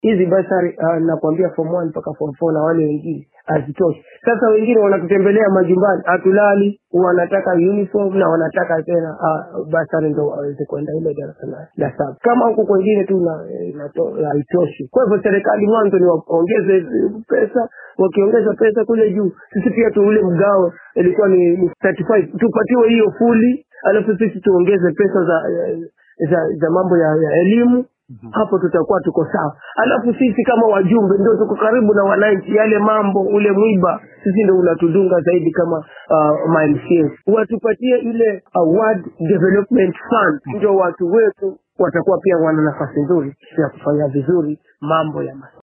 hizi basari uh, nakwambia form 1 mpaka form 4 na wale wengine hazitoshi. Sasa wengine wanatutembelea majumbani, hatulali, wanataka uniform na wanataka tena uh, basari ndo waweze kwenda ile darasa la, la saba. Kama huku kwengine tu na- inato- haitoshi. Kwa hivyo serikali mwanzo ni waongeze hizi pesa, wakiongeza pesa kule juu, sisi pia tu ule mgao ilikuwa ni, ni 35 tupatiwe hiyo fuli, alafu sisi tuongeze pesa za za, za mambo ya, ya elimu hapo tutakuwa tuko sawa. Alafu sisi kama wajumbe ndio tuko karibu na wananchi, yale mambo ule mwiba sisi ndio unatudunga zaidi kama uh, MCAs. Watupatie ile uh, ward development fund, ndio watu wetu watakuwa pia wana nafasi nzuri ya kufanya vizuri mambo ya masomo.